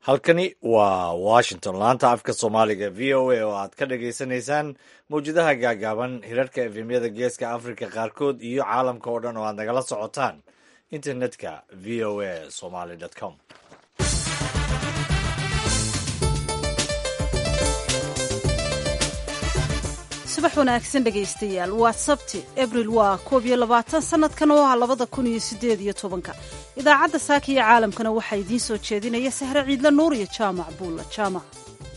halkani waa washington laanta afka soomaaliga v o a oo aad ka dhagaysanaysaan mawjadaha gaagaaban hirarhka efemyada geeska africa qaarkood iyo caalamka oo dhan oo aad nagala socotaan internetka v o a somaly com subax wanaagsan dhegaystayaal waa sabti abril waa koob iyo labaatan sanadkan oo ah labada kun iyo sideed iyo tobanka idaacadda saaka iyo caalamkana waxaa idiin soo jeedinaya sahre ciidla nuur iyo jaamac buulla jaamac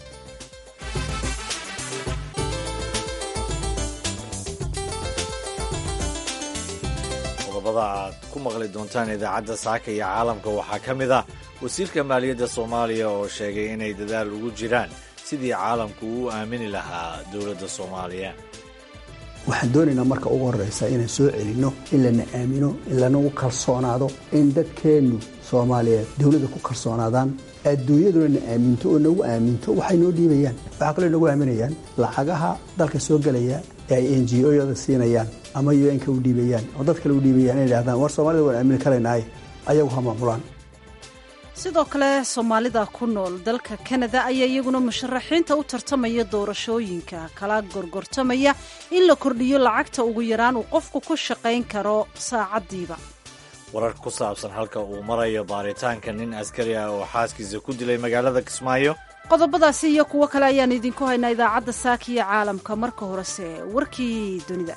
qodobada aad ku maqli doontaan idaacadda saaka iyo caalamka waxaa ka mid ah wasiirka maaliyadda soomaaliya oo sheegay inay dadaal ugu jiraan sidii caalamku uu aamini lahaa dowladda soomaaliya waxaan doonaynaa marka ugu horraysa inaan soo celinno in lana aamino in lanagu kalsoonaado in dadkeennu soomaaliyeed dowladda ku kalsoonaadaan adduunyaduna na aaminto oo nagu aaminto waxay noo dhiibayaan waxaa kaloo nagu aaminayaan lacagaha dalka soo gelaya ee ay n g o-yada siinayaan ama un-ka u dhiibayaan oo dad kale u dhiibayaan inay dhahdaan war soomaalida waan aamini karaynaaye ayagu ha maamulaan sidoo kale soomaalida ku nool dalka kanada ayaa iyaguna musharaxiinta u tartamaya doorashooyinka kala gorgortamaya in la kordhiyo lacagta ugu yaraan uu qofku ku shaqayn karo saacaddiiba warar ku saabsan halka uu marayo baaritaanka nin askari ah oo xaaskiisa ku dilay magaalada kismaayo qodobadaasi iyo kuwo kale ayaan idinku haynaa idaacadda saaka iyo caalamka marka horese warkii dunida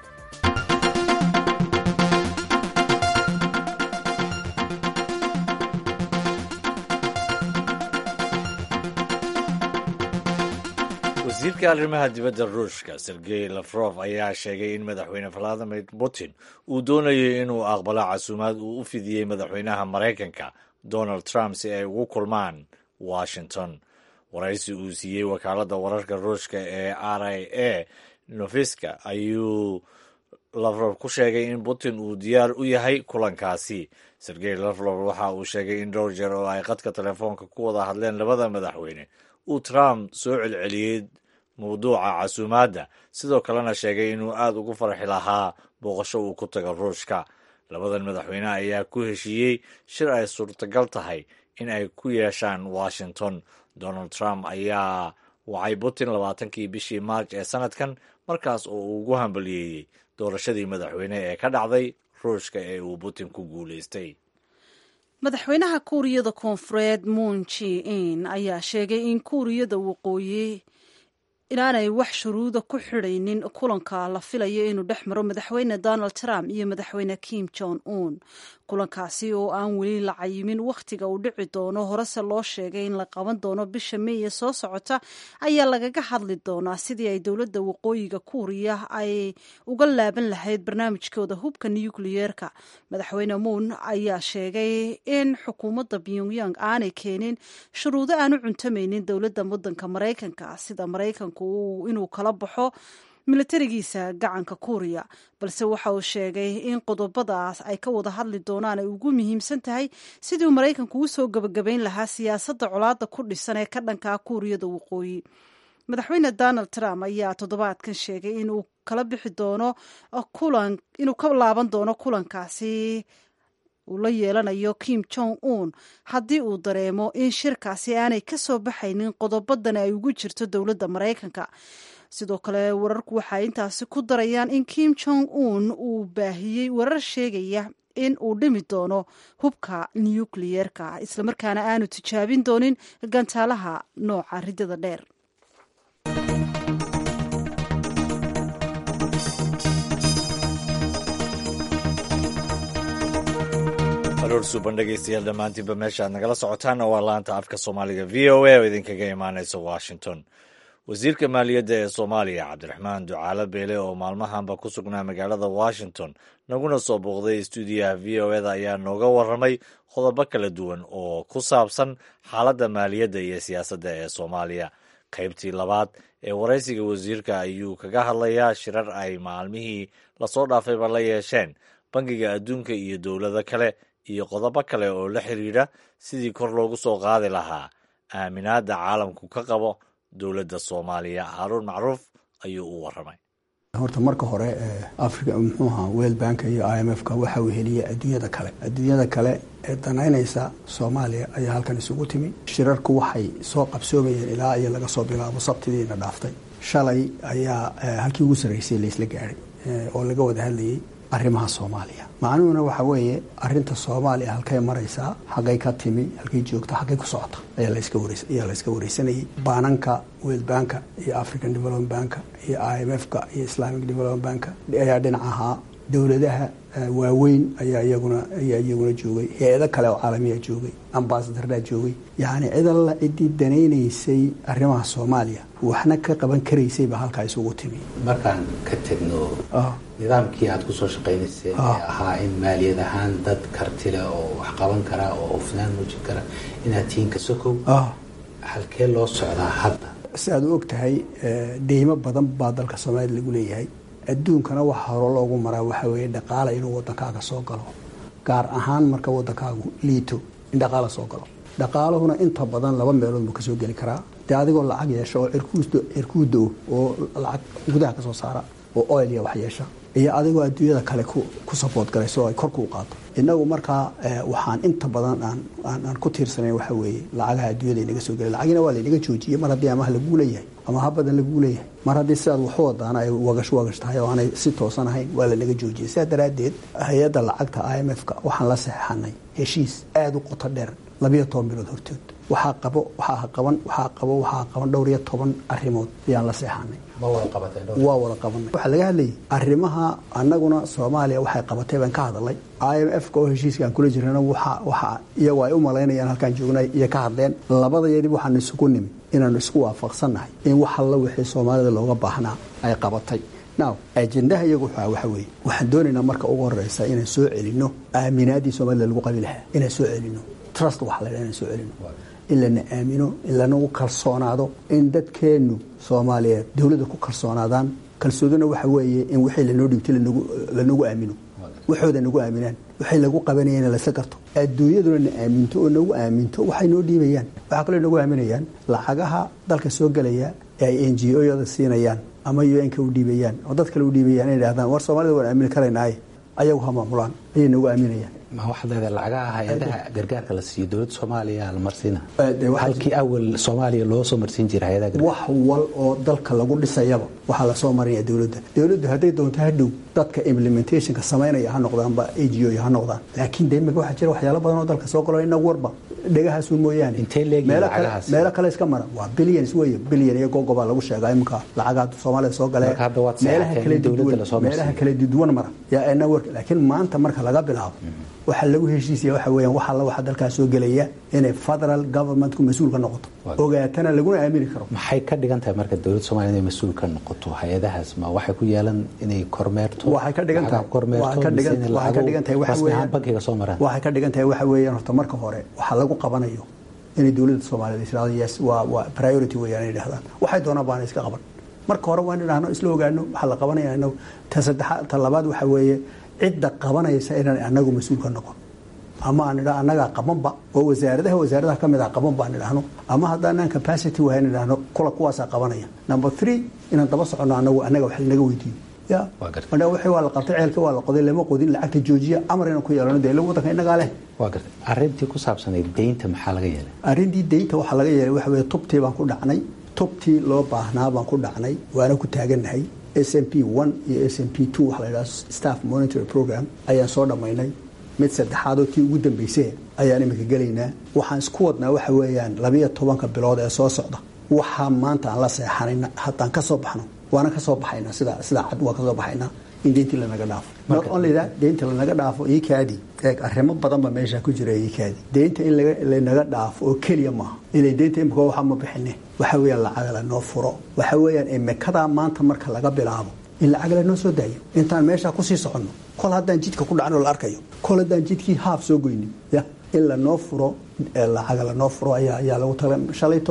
wasiirka arrimaha dibadda ruushka sergey lafrof ayaa sheegay in madaxweyne valadimir putin uu doonayo inuu aqbalo casuumaad uu u fidiyey madaxweynaha maraykanka donald trump si ay ugu kulmaan washington waraysi uu siiyey wakaaladda wararka ruushka ee r i a nofiska ayuu lafrof ku sheegay in putin uu diyaar u yahay kulankaasi sergey lafrof waxa uu sheegay in dhowr jeer oo ay qadka telefoonka ku wada hadleen labada madaxweyne uu trump soo celceliyey mawduuca casuumaadda sidoo kalena sheegay inuu aada ugu farxi lahaa booqasho uu ku tago ruushka labadan madaxweyne ayaa ku heshiiyey shir ay suurtagal tahay in ay ku yeeshaan washington donald trump ayaa wacay putin labaatankii bishii maarj ee sanadkan markaas oo uu ugu hambaliyeeyey doorashadii madaxweyne ee ka dhacday ruushka ee uu putin ku guulaystay madaxweynaha kuuriyada koonfureed moon ji in ayaa sheegay in kuuriyada waqooyi inaanay wax shuruuda ku xidhaynin kulanka la filayo inuu dhex maro madaxweyne donald trump iyo madaxweyne kim jong un kulankaasi oo aan weli la cayimin wakhtiga uu dhici doono horese loo sheegay in la qaban doono bisha meeye soo socota ayaa lagaga hadli doonaa sidii ay dowladda waqooyiga kuuriya ay uga laaban lahayd barnaamijkooda hubka nukliyeerka madaxweyne muun ayaa sheegay in xukuumadda pyongyang aanay keenin shuruudo aan u cuntamaynin dowladda waddanka maraykanka sida maraykanku inuu kala baxo milatarigiisa gacanka kuuriya balse waxa uu sheegay in qodobadaas ay ka wada hadli doonaan ay ugu muhiimsan tahay sidii uu maraykanku u soo gebagabayn lahaa siyaasadda colaadda ku dhisan ee ka dhankaa kuuriyada waqooyi madaxweyne donald trump ayaa toddobaadkan sheegay inuu kala bixi doono kulan inuu ka laaban doono kulankaasi uu la yeelanayo kim jong un haddii uu dareemo in shirkaasi aanay ka soo baxaynin qodobadani ay ugu jirto dowladda maraykanka sidoo kale wararku waxay intaasi ku darayaan in kim jong un uu baahiyey warar sheegaya in uu dhimi doono hubka nukliyeerka islamarkaana aanu tijaabin doonin gantaalaha nooca ridada dheer aroor suuban dhegaystayaal dhammaantiinba meesha aad nagala socotaanna waa laanta afka soomaaliga v o a oo idinkaga imaanaysa washington wasiirka maaliyadda ee soomaaliya cabdiraxmaan ducaalo beele oo maalmahanba ku sugnaa magaalada washington naguna soo booqday stuudiyaha v o eda ayaa nooga warramay qodobo kala duwan oo ku saabsan xaaladda maaliyadda iyo siyaasadda ee soomaaliya qaybtii labaad ee waraysiga wasiirka ayuu kaga hadlayaa shirar ay maalmihii lasoo dhaafayba la yeesheen bangiga adduunka iyo dowlado kale iyo qodobo kale oo la xiriira sidii kor loogu soo qaadi lahaa aaminaadda caalamku ka qabo dowladda soomaaliya haaruun macruuf ayuu u warramay horta marka hore africa muxuu ahaa world bank iyo i m f ka waxa uu heliyay adduunyada kale adduunyada kale ee danaynaysa soomaaliya ayaa halkan isugu timi shirarku waxay soo qabsoomayeen ilaa iyo laga soo bilaabo sabtidiina dhaaftay shalay ayaa halkii ugu sarraysay laysla gaadhay oo laga wada hadlayay arrimaha soomaaliya macnuhuna waxa weeye arinta soomaaliya halkay maraysaa xaggay ka timi halkay joogta xaggay ku socota ayaa layska wareysanayay baananka world banka iyo african development banka iyo i m f ka iyo islamic development banka ayaa dhinac ahaa dowladaha waaweyn ayaa iyaguna ayaa iyaguna joogay hay-ado kale oo caalamiya joogay ambasadardaa joogay yacni cid alla ciddii danaynaysay arrimaha soomaaliya waxna ka qaban karaysay baa halkaa isugu timi markaan ka tegno nidaamkii aad kusoo shaqaynayseen ee ahaa in maaliyad ahaan dad kartile oo wax qaban kara oo hufnaan muujin kara inaad tihiin ka sokow halkee loo socdaa hadda si aad u og tahay deymo badan baa dalka soomaaliya lagu leeyahay adduunkana waxa hore loogu maraa waxaa weeye dhaqaala inuu wadankaaga soo galo gaar ahaan marka wadankaagu liito in dhaqaala soo galo dhaqaaluhuna inta badan laba meelood buu kasoo geli karaa dee adigoo lacag yeesha oo cirkuu do oo lacag gudaha kasoo saara oo oil iyo wax yeesha iyo adigoo adduunyada kale ku saboort galayso oo ay korku u qaato inagu markaa waxaan inta badan aan ku tiirsanayn waxa weeye lacagaha adduunyada inaga soo gelay lacagina waa laynaga joojiyey mar haddii amaha laguu leeyahay ama ha badan laguu leeyahay mar haddii sidaad waxu wadaana ay wagash wagash tahay oo aanay si toosan ahayn waa lanaga joojiyey sidaa daraaddeed hay-adda lacagta i m f ka waxaan la saxeixanay heshiis aada u qoto dheer labiyo toban bilood hortood waxaa qabo waxaa qaban waxaa qabo waxaa qaban dhowr iyo toban arrimood ayaan la seexanay waa wada qabanay waxaa laga hadlayay arrimaha annaguna soomaaliya waxay qabatay baan ka hadalay i m f ka oo heshiiska aan kula jirana waxa waxa iyagu ay u malaynayaan halkaan joognay iyo ka hadleen labadayadii waxaanu isugu nimi inaanu isku waafaqsannahay in wax alla wixii soomaalida looga baahnaa ay qabatay now ajendaha iyagu wuxua waxa weeye waxaan doonaynaa marka ugu horeysa inaan soo celinno aaminaadii soomaalida lagu qabi lahaa inaan soo celinno trust waxa la dhaha inaan soo celino in lana aamino in lanagu kalsoonaado in dadkeennu soomaaliyeed dowladda ku kalsoonaadaan kalsoodina waxa weeye in wixii lanoo dhibtay lanagu aamino waxooda nagu aaminaan waxay lagu qabanayeen lasla garto adduunyaduna na aaminto oo nagu aaminto waxay noo dhiibayaan waxaa kaloo nagu aaminayaan lacagaha dalka soo gelaya ee ay n g o-yada siinayaan ama un-ka u dhiibayaan oo dad kale u dhiibayaan inay dhahdaan war soomaalida waan aamini karaynaaye ayagu ha maamulaan ayay nagu aaminayaan ma waxaad leedahay lacagaha hay-adaha gargaarka la siiyo dowladda soomaaliya la marsiina halkii awal soomaaliya loo soo marsiin jira hay-adaha wax wal oo dalka lagu dhisayaba waxaa lasoo marinaya dowladda dowladdu hadday doonto hadhow dadka implementationka samaynaya ha noqdaanba a g o ha noqdaan laakiin de imika waxaa jira waxyaalo badan oo dalka soo galo inagu warba dhegahaasu mooyaane intee leegyihin meelo kale lacagahaas meelo kale iska mara waa billions wey billion iyo gogobaa lagu sheegaa imika lacagaha soomaalida soo galee Marka hadda waad meelaha seexateen kale in dowladda duwan- lasoo meelaha marsiiyo. kale duwan mara yaa ina warka laakiin maanta marka laga bilaabo waxa lagu heshiisaya waxa weeyaan waxa alla waxa dalkaas soo gelaya inay federal governmentku mas-uul ka noqoto Waa. ogaatana laguna aamini karo maxay ka dhigan tahay marka dowladda soomaaliya inay mas-uul ka noqoto hay-adahaas ma waxay ku yeelan inay kormeerto waxay ka dhigan tahay lacagaha kormeerto waxay ka mise dhigan inay waxay ka lacago dhigan tahay waxa rasmi ahaan weeyaan bankiga soo maraan waxay ka dhigan tahay waxa weeyaan horta marka hore waxa lagu qabanayo inay dowladda soomaaliyeed israado yes waa waa priority weeyaan inay dhahdaan waxay doonaan baana iska qaban marka hore waa in idhaahno isla ogaano waxaa la qabanaya inagu ta saddexaad ta labaad waxa weeye cidda qabanaysa inaan anagu mas-uul ka noqon ama aan idha annagaa qabanba oo wasaaradaha wasaaradaha ka mid ah qaban baan idhaahno ama haddaanaan capacity wahayn idhaahno kula kuwaasaa qabanaya number three inaan daba soconno anagu annaga wax lanaga weydiiyo ya Waa gartay. madha wixii waa la qabtay ceelka waa la qoday lama qodin lacagta joojiya amar inaan ku yeelano dee ila wadanka innagaa leh waa gartay arrintii ku saabsanayd deynta maxaa laga yeelay arrintii deynta waxaa laga yeelay waxa weeye tubtii baan ku dhacnay tubtii loo baahnaa baan ku dhacnay waana ku taagannahay s m p one iyo s m p two waxa la yidhaha staff monitory program ayaan soo dhammaynay mid saddexaadoo tii ugu dambaysay ayaan imika gelaynaa waxaan isku wadnaa waxa weeyaan labiyo tobanka bilood ee soo socda waxaa maanta aan la seexanayna haddaan ka soo baxno waana ka soo baxaynaa sida sida cad waa ka soo baxaynaa in deyntii lanaga dhaafo not only that deynta lanaga dhaafo iikaadi eeg arrimo badan ba meesha ku jira iikaadi deynta in laga- lanaga dhaafo oo keliya maaha ilay deynta imika waxa ma bixine waxa weeyaan lacag lanoo furo waxa weeyaan imikadaa maanta marka laga bilaabo in lacag lanoo soo daayo intaan meesha kusii soconno kol haddaan jidka ku dhacno la arkayo kol haddaan jidkii haaf soo goynin ya in lanoo furo ee lacag lanoo furo ayaa ayaa lagu tala shalayto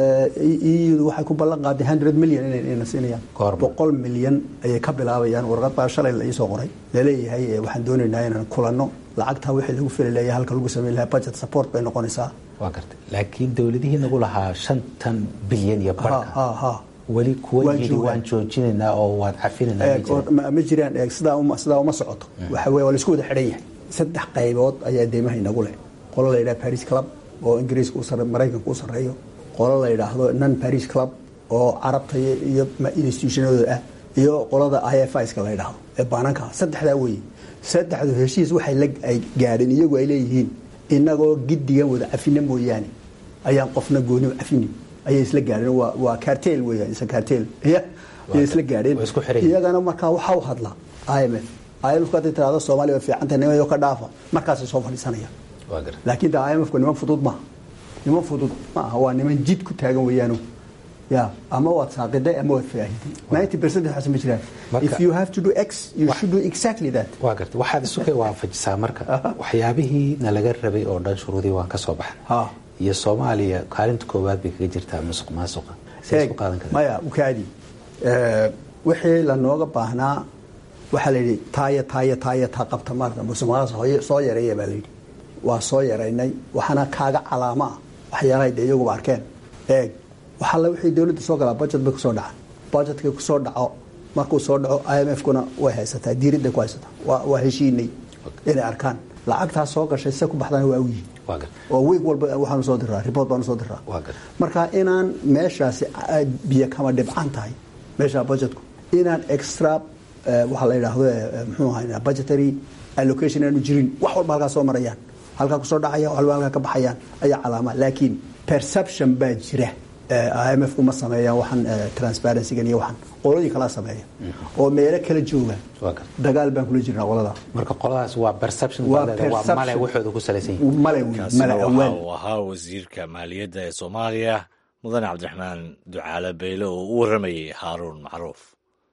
iyadu waxay ku ballan qaaday hundred million inay inay siinayaan Goorma? boqol milyan ayay ka bilaabayaan warqad baa shalay la iisoo qoray laleeyahay ee waxaan doonaynaa inaan kulanno lacagtaa wixii lagu fili leeyahay halka lagu samayn lahaa budget support bay noqonaysaa waa gartay laakiin dowladihii nagu lahaa shantan bilyan iyo ha barhka ha ha weli kuwa yiri waan joojinaynaa oo waan cafinaynaa ma jiraan eeg sidaa uma sidaa uma socoto waxa weye waa laisku wada xidhan yahay saddex qaybood ayaa deymaha inagu leh qolo la yidhaha paris club oo ingiriiska u sarre maraykanka u sarreeyo qolo la yidhaahdo non paris club oo carabta iyo institutionadooda ah iyo qolada i f iska la yidhaahdo ee baananka saddexdaa weeye saddexdu heshiis waxay la ay gaadheen iyagu ay leeyihiin inagoo giddigan wada cafina mooyaane ayaan qofna gooni cafinin ayay isla gaadheen waa waa cartel weeyaan isa cartel ya ayay isla gaadheen iyagana markaa waxaa u hadla i m f i m f hadday tirahdo soomaaliya way fiicanta nimayo ka dhaafa markaasay soo fadhiisanayaan laakiin de i m f ku niman fudud maaha niman fudud ma aha waa niman jid ku taagan weeyaano ya ama waad saaqiday ama waad faahiday ninety percent waxaas ma jiraan if you have to do x you should do exactly that waa garta waxaad isukay waafajisaa marka waxyaabihii nalaga rabay oo dhan shuruudii waan ka soo baxnay iyo soomaaliya kaalinta koowaad bay kaga jirtaa musuq maasuqa maya ukaadi wixii lanooga baahnaa waxaa layidhi taaya taaya taaya taa qabta maarta musuq maasuq soo yareeya baa layidhi waa soo yaraynay waxaana kaaga calaamo ah waxyaalahay dee iyaguba arkeen eeg waxaalla wixii dowladda soo galaa budget bay kusoo dhacaan budgetkii kusoo dhaco markuu soo dhaco i m f kuna way haysataa diiradday ku haysataa waa heshiinay inay arkaan lacagtaas soo gashay se ku baxdana waa ogyihin oo wiig walba waxaanu soo diraa report baanu soo diraa marka inaan meeshaasi biyo kama dhibcan tahay meesha budgetku inaan extra waxaa la yidhaahdo muxuu ahaa budgetary allocation aanu jirin wax walba halkaa soo marayaan halkaa kusoo dhacaya wax walba halkaa ka baxayaan ayaa calaama laakiin perception baa jira i m f kuma sameeyaan waxaan transparencygan iyo waxaan qoladii kalaa sameeya oo meelo kala jooga dagaal baan kula jirnaa qolada marka qoladaas waa perception waa male waxooda ku salaysan male male waxa uu ahaa wasiirka maaliyadda ee soomaaliya mudane cabdiraxmaan ducaale beyle oo u waramayay haaruun macruuf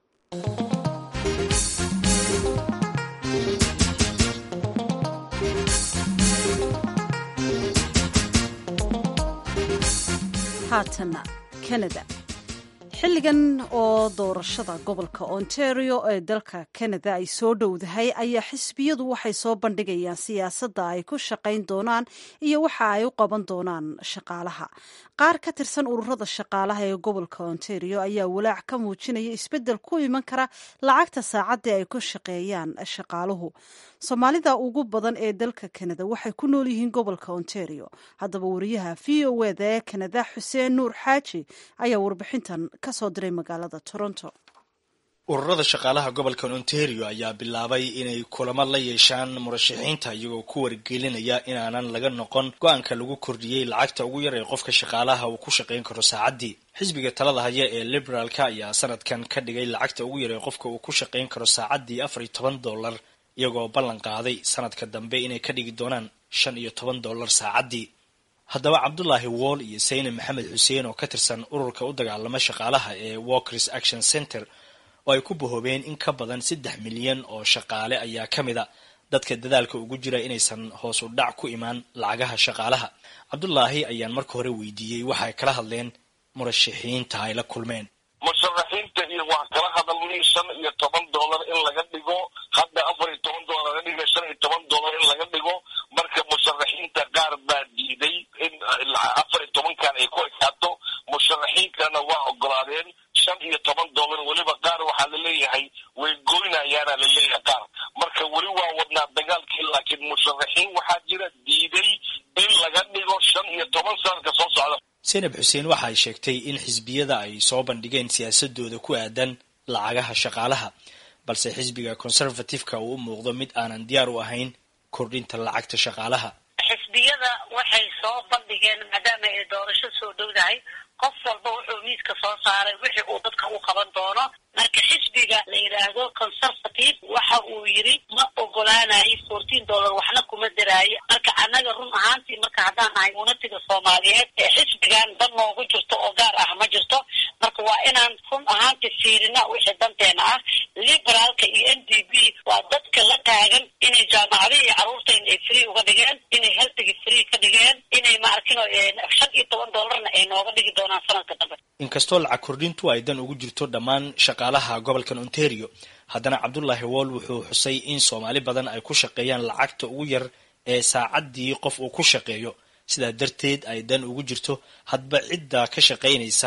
haatana canada xilligan oo doorashada gobolka ontario ee dalka canada ay soo dhowdahay ayaa xisbiyadu waxay soo bandhigayaan siyaasadda ay ku shaqayn doonaan iyo waxa ay u qaban doonaan shaqaalaha qaar ka tirsan ururada shaqaalaha ee gobolka ontario ayaa walaac ka muujinaya isbeddel ku iman kara lacagta saacaddii ay ku shaqeeyaan shaqaaluhu soomaalida ugu badan ee dalka canada waxay ku nool yihiin gobolka ontario haddaba wariyaha v o eda ee canada xuseen nuur xaaji ayaa warbixintan ka soo diray magaalada toronto ururada shaqaalaha gobolka ontario ayaa bilaabay inay kulamo la yeeshaan murashaxiinta iyagoo ku wargelinaya inaanan laga noqon go-aanka lagu kordhiyey lacagta ugu yar ee qofka shaqaalaha uu ku shaqayn karo saacaddii xisbiga talada haya ee liberaalka ayaa sanadkan ka dhigay lacagta ugu yar ee qofka uu ku shaqayn karo saacaddii afar iyo toban dollar iyagoo ballan qaaday sanadka dambe inay ka dhigi doonaan shan iyo toban dollar saacaddii haddaba cabdulaahi wool iyo sayne maxamed xuseen oo ka tirsan ururka u dagaalama shaqaalaha ee walkers action center oo ay ku bahoobeen in ka badan saddex milyan oo shaqaale ayaa ka mid a dadka dadaalka ugu jira inaysan hoos u dhac ku imaan lacagaha shaqaalaha cabdulaahi ayaan marka hore weydiiyey waxay kala hadleen murashaxiinta ay la kulmeen musharaxiinta iyo wax kala hadalnay shan iyo toban dollar in laga dhigo hadda afar iyo toban dollar laga dhiga shan iyo toban dollar in laga dhigo marka musharaxiinta qaar baa diiday in afar iyo tobankan ay ku ekaato musharaxiinkana waa ogolaadeen shan iyo toban dollar weliba qaar waxaa laleeyahay way goynayaana laleeyahay qaar marka weli waa wadnaa dagaalkii laakiin musharaxiin waxaa jira diiday in laga dhigo shan iyo toban sanadka soo socda senab xuseen waxa ay sheegtay in xisbiyada ay soo bandhigeen siyaasadooda ku aadan lacagaha shaqaalaha balse xisbiga conservative-ka uu u muuqdo mid aanan diyaar u ahayn kordhinta lacagta shaqaalaha xisbiyada waxay soo bandhigeen maadaama ay doorasho soo dhowdahay qof walba wuxuu miiska soo saaray wixii uu dadka u qaban doono marka xisbiga la yidhaahdo conservative waxa uu yidhi ma ogolaanayo fourteen dollar waxna kuma daraayo marka annaga run ahaantii marka haddaan nahay unatiga soomaaliyeed ee xisbigan dan noogu jirto oo gaar ah ma jirto marka waa inaan run ahaantii fiirina wixii danteena ah liberaalka iyo n d b waa dadka la taagan inay jaamacadihii carruurteena ay free uga dhigeen inay heltigi free ka dhigeen inay maarkino shan iyo toban dollarna ay nooga dhigi doonaan sanadka dambe inkastoo lacag kordhintu ay dan ugu jirto dhammaan shaqaalaha gobolkan ontario haddana cabdulaahi wool wuxuu xusay in soomaali badan ay ku shaqeeyaan lacagta ugu yar ee saacaddii qof uu ku shaqeeyo sidaa darteed ay dan ugu jirto hadba cidda ka shaqaynaysa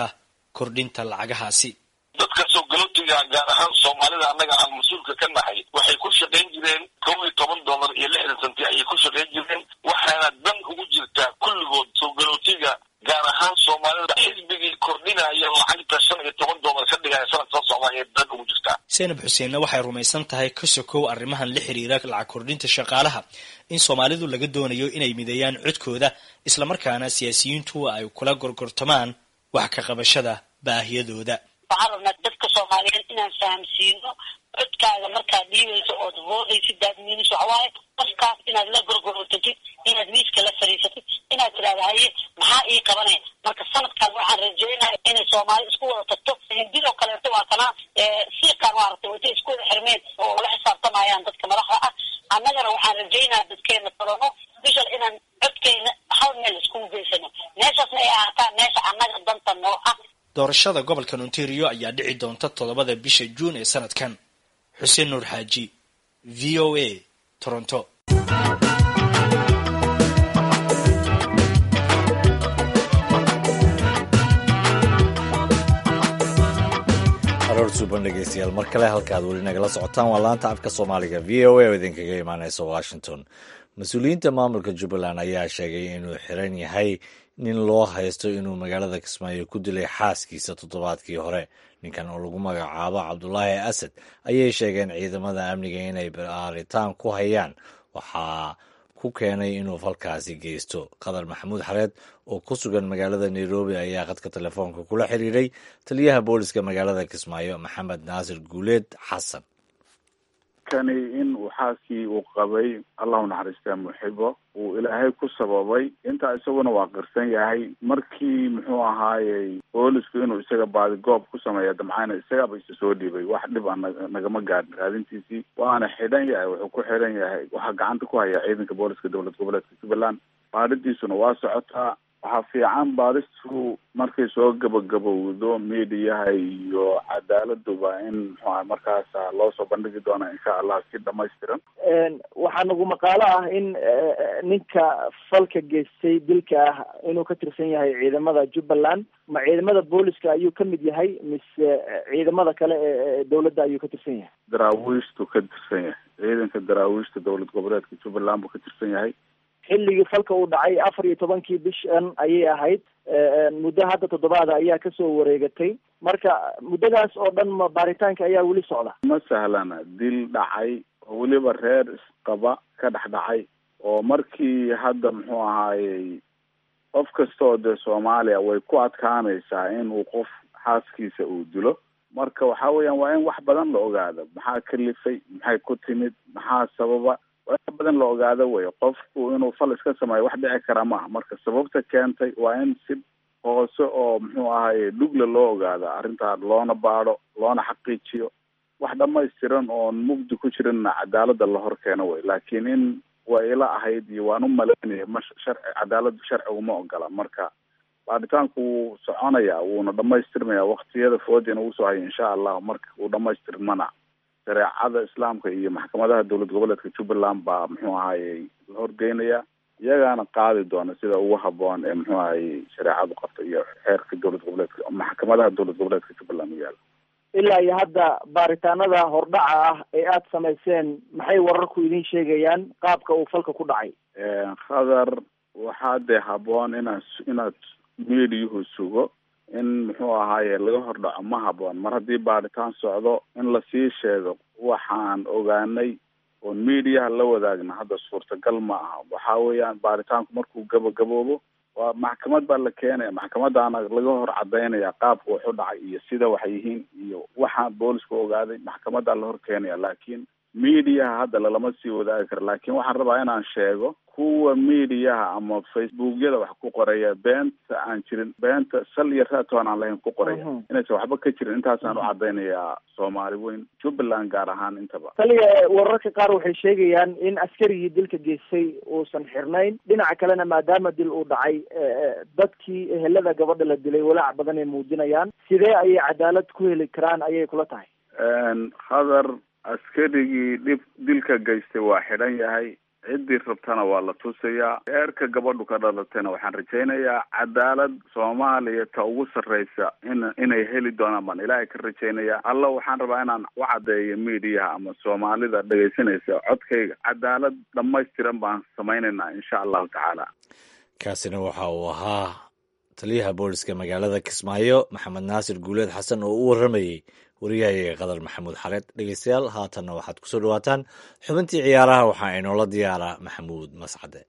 kordhinta lacagahaasi dadka soo galootiga gaar ahaan soomaalida annaga aan mas-uulka ka nahay waxay ku shaqayn jireen kow iyo toban dollar iyo lixdan santi ayay ku shaqayn jireen waxaana dan ugu jirtaa kulligood soo galootiga gaar ahaan soomaalida xisbigii kordhinaya lacagta shan iyo toban dollar ka dhigaya sanad soo socda ayay dan ugu jirtaa seenab xuseenna waxay rumaysan tahay ka sokow arrimahan la xiriira lacag kordhinta shaqaalaha in soomaalidu laga doonayo inay mideeyaan codkooda islamarkaana siyaasiyiintu ay kula gorgortamaan wax ka qabashada baahiyadooda waxaan rabnaa dadka soomaaliyeed inaan fahamsiino codkaaga markaad dhiibayso ood voodaysid daadmiinis waxawaaye qofkaas inaad la gorgorotagid inaad miiska la fariisatid inaad tidhahda haye maxaa ii qabanaya marka sanadkaan waxaan rajeynaya inay soomaali isku wada tagto hindidoo kaleeto waa kana siiqaan maaragtay intay isku wada xirmeen oo la xisaabtamayaan dadka madaxda ah annagana waxaan rajeynaya dadkeena tolano bishal inaan codkeena hal meel iskugu geysano meeshaasna ay ahaataan meesha annaga danta noo ah doorashada gobolka ontario ayaa dhici doonta toddobada bisha juun ee sanadkan xuseen nuur xaaji v o a toronto aroor suuban dhegeystayaal mar kale halkaad weli nagala socotaan waa laanta afka soomaaliga v o a oo idinkaga imaaneysa washington mas-uuliyiinta maamulka jubbaland ayaa sheegay inuu xiran yahay nin loo haysto inuu magaalada kismaayo ku dilay xaaskiisa toddobaadkii hore ninkan oo lagu magacaabo cabdulaahi asad ayay sheegeen ciidamada amniga inay baaritaan ku hayaan waxaa ku keenay inuu falkaasi geysto qadar maxamuud xareed oo ku sugan magaalada nairobi ayaa khadka telefoonka kula xiriiray taliyaha booliska magaalada kismaayo maxamed naasir guuleed xasan kani in uu xaaskii uu qabay allahu naxariistaa muxibo uu ilaahay ku sababay intaa isaguna waa qirsan yahay markii muxuu ahaayey boolisku inuu isaga baadi goob ku sameeya damcayna isagaba isa soo dhibay wax dhib a nagama gaadhin raadintiisii waana xidhan yahay wuxuu ku xidhan yahay waxaa gacanta ku haya ciidanka booliska dowlad goboleedka jubbaland baadhidiisuna waa socotaa waxaa fiican baaristu markay soo gabagabowdo miidiyaha iyo cadaaladuba in muxuaha markaasa loo soo bandhigi doona insha allah si dhamaystiran waxaa nagu maqaalo ah in ninka falka geystay dilka ah inuu ka tirsan yahay ciidamada jubbaland ma ciidamada booliska ayuu ka mid yahay mise ciidamada kale ee dowladda ayuu ka tirsan yahay daraawiishtu ka tirsan yahay ciidanka daraawiishta dowlad goboleedka jubbaland buu ka tirsan yahay xilligii falka uu dhacay afar iyo tobankii bishan ayay ahayd muddo hadda toddobaada ayaa kasoo wareegatay marka muddadaas oo dhan ma baaritaanka ayaa weli socda ma sahlana dil dhacay oo weliba reer isqaba ka dhex dhacay oo markii hadda muxuu ahaayey qof kasta oo dee soomaaliya way ku adkaanaysaa inuu qof xaaskiisa uu dilo marka waxa weeyaan waa in wax badan la ogaado maxaa kalifay maxay ku timid maxaa sababa waa in badan la ogaado wey qofku inuu fal iska sameeyo wax dhici kara maaha marka sababta keentay waa in si hoose oo muxuu ahaye dhugla loo ogaado arrintaa loona baadho loona xaqiijiyo wax dhamaystiran oon mugdi ku jirinna cadaalada la hor keeno wey laakiin in waa ila ahayd iyo waan u malaynaya ma sharci cadaaladu sharcigu ma ogola marka baadhitaanku wuu soconaya wuuna dhamaystirmaya waktiyada foodina uu soo haya insha allah marka uu dhamaystirmana shareecada islaamka iyo maxkamadaha dowlad goboleedka jubbaland baa muxuu ahayey la horgeynaya iyagaana qaadi doona sida ugu haboon ee muxuu ahayey shareecadu qabta iyo xeerka dowlad goboleedka maxkamadaha dowlad goboleedka jubbaland u yaala ilaa iyo hadda baaritaanada hordhaca ah ee aada samayseen maxay wararku idin sheegayaan qaabka uu falka ku dhacay khadar waxaa dee haboon inaad inaad miidiyuhu sugo in muxuu ahaaye laga hordhaco ma haboon mar haddii baadhitaan socdo in lasii sheego waxaan ogaanay oon miidiyaha la wadaagna hadda suurtagal ma aha waxa weeyaan baaritaanku markuu gabagaboobo waa maxkamad baa la keenaya maxkamadaana laga hor cadaynaya qaabka wax u dhacay iyo sida waxay yihiin iyo waxaan boolisku ogaaday maxkamadaa la hor keenaya laakiin miidiyaha hadda lalama sii wadaagi karo laakiin waxaan rabaa inaan sheego kuwa miidiyaha ama facebookyada wax ku qoraya beenta aan jirin beenta sal iyo raatoon aan lahayn ku qoraya inaysan waxba ka jirin intaasaan u cadaynayaa soomaali weyn jubbaland gaar ahaan intaba taliya wararka qaar waxay sheegayaan in askarigii dilka geystay uusan xirnayn dhinaca kalena maadaama dil uu dhacay dadkii ehelada gabadha la dilay walaac badan ay muujinayaan sidee ayay cadaalad ku heli karaan ayay kula tahay khadar askarigii dhib dilka geystay waa xidhan yahay ciddii rabtana waa la tusayaa eerka gabadhu ka dhalatayna waxaan rajaynayaa cadaalad soomaaliya ta ugu sarreysa in inay heli doonaan baan ilaahay ka rajaynaya alla waxaan rabaa inaan u caddeeyo miidiyaha ama soomaalida dhegaysanaysa codkayga cadaalad dhammaystiran baan samaynaynaa insha allahu tacaala kaasina waxa uu ahaa taliyaha booliska magaalada kismaayo maxamed naasir guuleed xasan oo u warramayey wariyahayaga qadar maxamuud xareed dhegeystayaal haatanna waxaad kusoo dhawaataan xubintii ciyaaraha waxaa inoola diyaaraa maxamuud mascade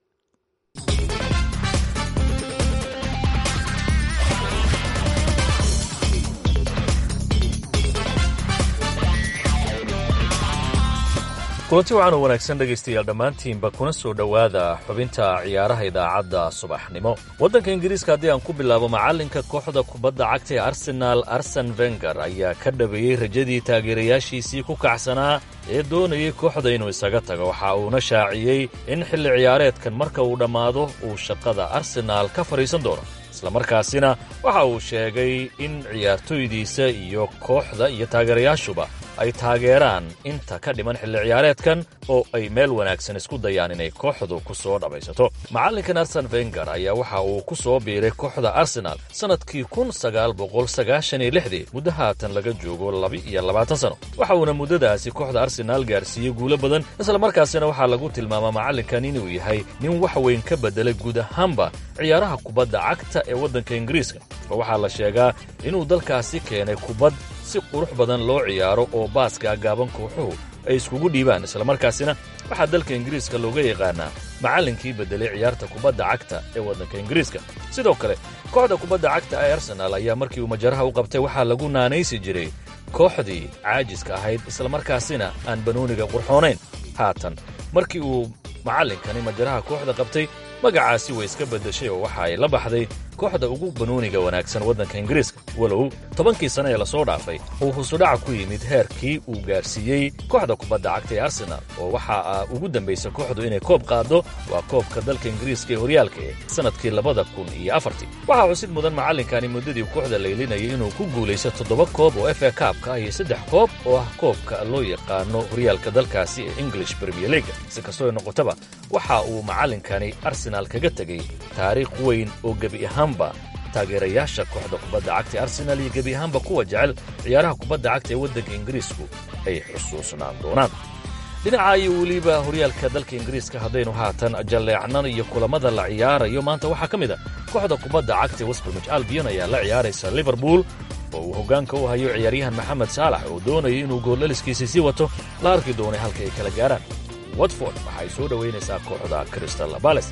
kulanti wacan oo wanaagsan dhegaystayaal dhammaantiinba kuna soo dhowaada xubinta ciyaaraha idaacadda subaxnimo waddanka ingiriiska haddii aan ku bilaabo macallinka kooxda kubadda cagta ee arsenaal arsen venger ayaa ka dhabeeyey rajadii taageerayaashiisii ku kacsanaa ee doonayay kooxda inuu isaga tago waxa uuna shaaciyey in xilli ciyaareedkan marka uu dhammaado uu shaqada arsenaal ka fadhiisan doono islamarkaasina waxa uu sheegay in ciyaartoydiisa iyo kooxda iyo taageerayaashuba ay taageeraan inta ka dhiman xilli ciyaareedkan oo ay meel wanaagsan isku dayaan inay kooxdu ku soo dhammaysato macallinkan arsen venger ayaa waxa uu ku soo biiray kooxda arsenaal sannadkii kun sagaal boqol sagaashan iyo lixdii muddo haatan laga joogo laba-iyo labaatan sano waxa uuna muddadaasi kooxda arsenaal gaarsiiyey guulo badan islamarkaasina waxaa lagu tilmaamaa macallinkan inuu yahay nin wax weyn ka beddelay guud ahaanba ciyaaraha kubadda cagta ee waddanka ingiriiska oo waxaa la sheegaa inuu dalkaasi keenay kubad si qurux badan loo ciyaaro oo baaska gaaban kooxuhu ay iskugu dhiibaan islamarkaasina waxaa dalka ingiriiska looga yaqaanaa macallinkii beddelay ciyaarta kubadda cagta ee waddanka ingiriiska sidoo kale kooxda kubadda cagta ee arsenaal ayaa markii uu majaraha u qabtay waxaa lagu naanaysi jiray kooxdii caajiska ahayd islamarkaasina aan banooniga qurxoonayn haatan markii uu macallinkani majaraha kooxda qabtay magacaasi way iska beddeshay oo waxa ay la baxday kooxda ugu banooniga wanaagsan waddanka ingiriiska walow tobankii sane ee lasoo dhaafay uu husudhaca ku yimid heerkii uu gaarsiiyey kooxda kubadda cagta ee arsenaal oo waxaa ugu dambaysa kooxdu inay koob qaaddo waa koobka dalka ingiriiska ee horyaalka ee sannadkii labada kun iyo afartii waxaa xusid mudan macallinkani muddadii kooxda laylinayay inuu ku guulaysto toddoba koob oo efa kaabka ah iyo saddex koob oo ah koobka loo yaqaano horyaalka dalkaasi ee english premier leaga si kastoo noqotaba waxa uu macallinkani arsenaal kaga tegey taariikh weyn oo gebi ahaanba taageerayaasha kooxda kubadda cagta ee arsenaal iyo gebi ahaanba kuwa jecel ciyaaraha kubadda cagta ee waddanka ingiriisku ay xusuusnaan doonaan dhinaca iyo weliba horyaalka dalka ingiriiska haddaynu haatan jalleecnan iyo kulammada la ciyaarayo maanta waxaa ka mid a kooxda kubadda cagta ee westbromich albion ayaa la ciyaaraysa liverpool oo uu hoggaanka u hayo ciyaaryahan maxamed saalax oo doonaya inuu gooldhaliskiisii sii wato la arki doonay halka ay kala gaaraan watford waxay soo dhowaynaysaa kooxda crystal bales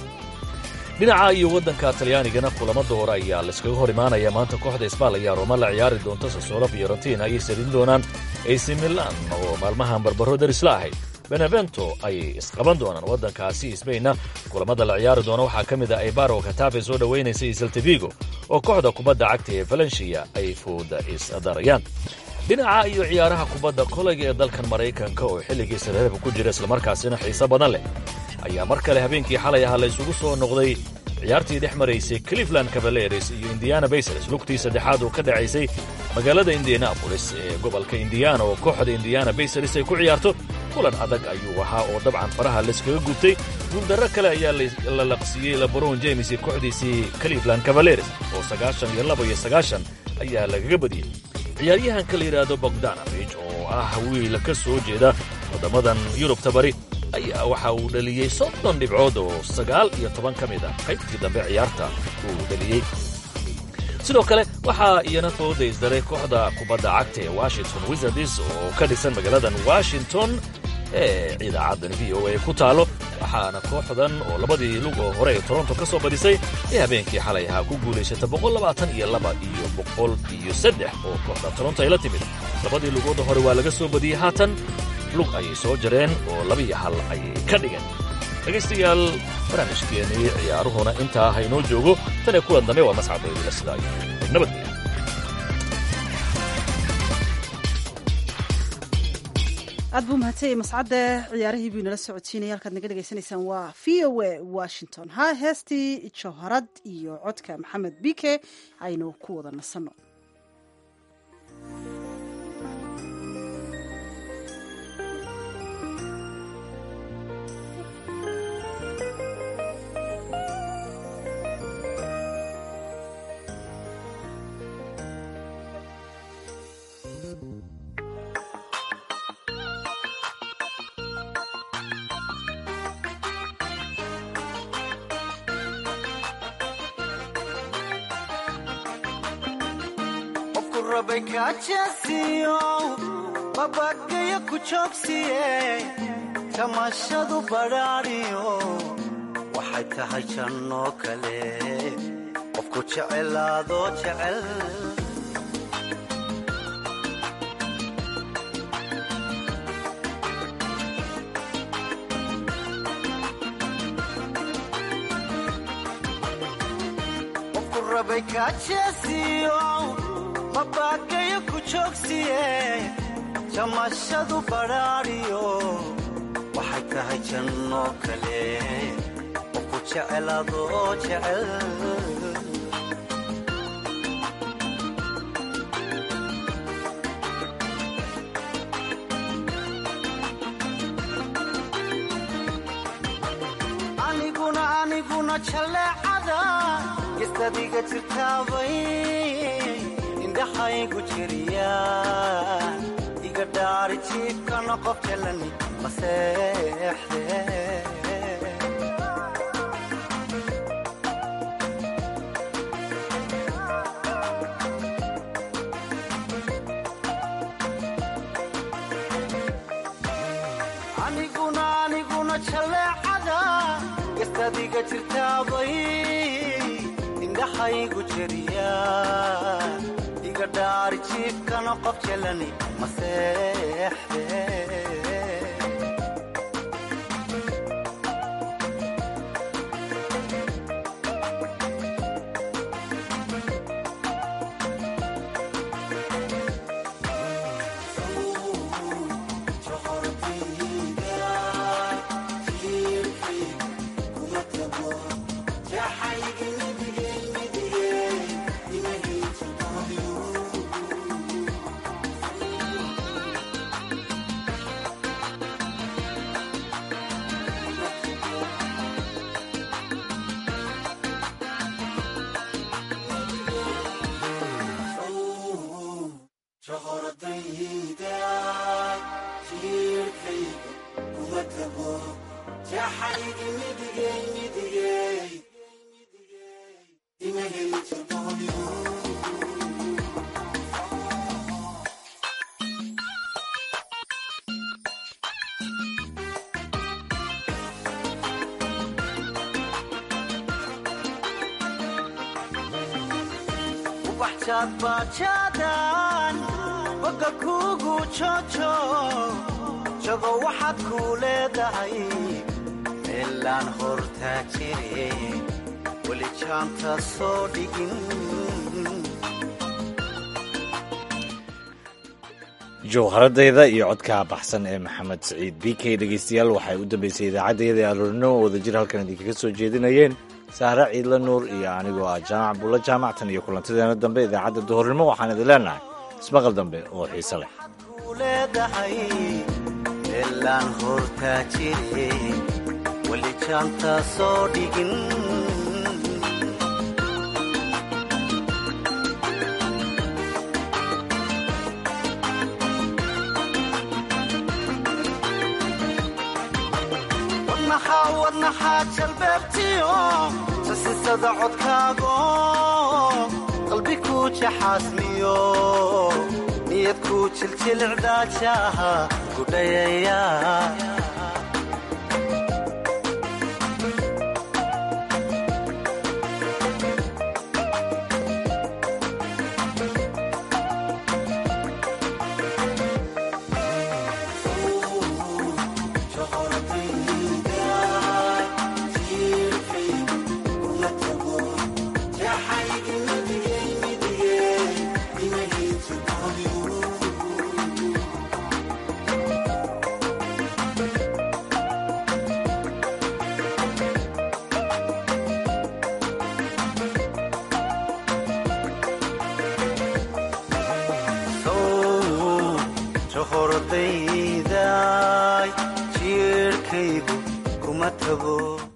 dhinaca iyo waddanka talyaanigana kulamada hore ayaa layskaga hor imaanaya maanta kooxda isbaal ayaa rooma la ciyaari doonta sasolo fiorentina ayay sarin doonaan ac milan oo maalmahan barbaro darisla ahayd benevento ayay isqaban doonaan waddankaasi sbainna kulamada la ciyaari doona waxaa ka mid ah ebaro katafe soo dhowaynaysa iyo seltivigo oo kooxda kubadda cagta ee valencia ay fooda isdarayaan dhinaca iyo ciyaaraha kubadda kolayga ee dalkan maraykanka oo xilligii sareeraba ku jira islamarkaasina xiise badan leh ayaa mar kale habeenkii xalay ahaa la ysugu soo noqday ciyaartii dhex maraysay cleveland cavaleres iyo indiana basers lugtii saddexaad oo ka dhacaysay magaalada indianabolis ee gobolka indiana oo kooxda indiana basers ay ku ciyaarto kulan adag ayuu ahaa oo dabcan faraha layskaga gubtay guuldarro kale ayaa la laqsiiyey lebron james iyo kooxdiisii cleveland cavaleres oo sagaashan iyo laba iyo sagaashan ayaa lagaga badiyey ciyaaryahanka la yidhaahdo bogdanovich oo ah wiil ka soo jeeda waddammadan yurubta bari ayaa waxa uu dhaliyey soddon dhibcood oo sagaal iyo toban ka mid ah qaybtii dambe ciyaarta uu dhaliyey sidoo kale waxaa iyana fooda isdaray kooxda kubadda cagta ee washington wizards oo ka dhisan magaaladan washington ee idaacaddan v o a ku taalo waxaana kooxdan oo labadii lug oo hore ee toronto ka soo badisay ee habeenkii xalay ahaa ku guulaysata boqol labaatan iyo laba iyo boqol iyo saddex oo kooxda toronto ay la timid labadii lugooda hore waa laga soo badiyey haatan lug ayay soo jareen oo labiyo hal ayay ka dhigeen dhegaystayaal barnaamijkeennii ciyaaruhuna intaa haynoo joogo tan ee kulan dambe waa mascadooydila sidaa iyo nabadgelya aad buu mahadsanyahy mascadde ciyaarihii buu inala socodsiinaya halkaad naga dhegaysanaysaan waa v o a washington ha heestii jawharad iyo codka maxamed bike aynu ku wada nasanno rabay kaajeesiyo babagayo ku joogsiye tamashadu badhaadhiyo waxay tahay jannoo kale qofku jecelaadoo jecel qofku rabay kaajeesiyo babagayo ku joogsiye jamashadu badhaadhiyo waxay tahay jannoo kale qofku jecelaadoo jecel aniguna aniguna jaleecada gestadiga jirtaabay indhaxaygu jiriya iga dhaari jiibkana qof jalani maseexde aniguna aniguna jaleecada gestadiga jirtaabay indhaxaygu jiriya iga dhaari jiibkana qof jalani maseexde bajaadbaajaadaan bogga kuugu joojo jago waxaad kuu leedahay meelaan hortaa jire weli jaanta soo dhigin jowharadayda iyo codka baxsan ee maxamed saciid b k dhegeystayaal waxay u dambeysay idaacaddayada ee aroornimo oo wadajir halkan idinkaga soo jeedinayeen saare ciidla nuur iyo anigoo ah jaamac bulla jaamactan iyo kulantadeena dambe idaacadda duhurnimo waxaan idin leenahay ismaqal dambe oo xiise leh leedahay meelaan hortaa jire weli jaanta soo dhigin wadnaxaa jalbeebtiyo sasisada codkaago qalbi kuu jaxaasmiyo niyad kuu jiljilicdaajaha gudhayaya hordayday jiirhkaygu kuma tago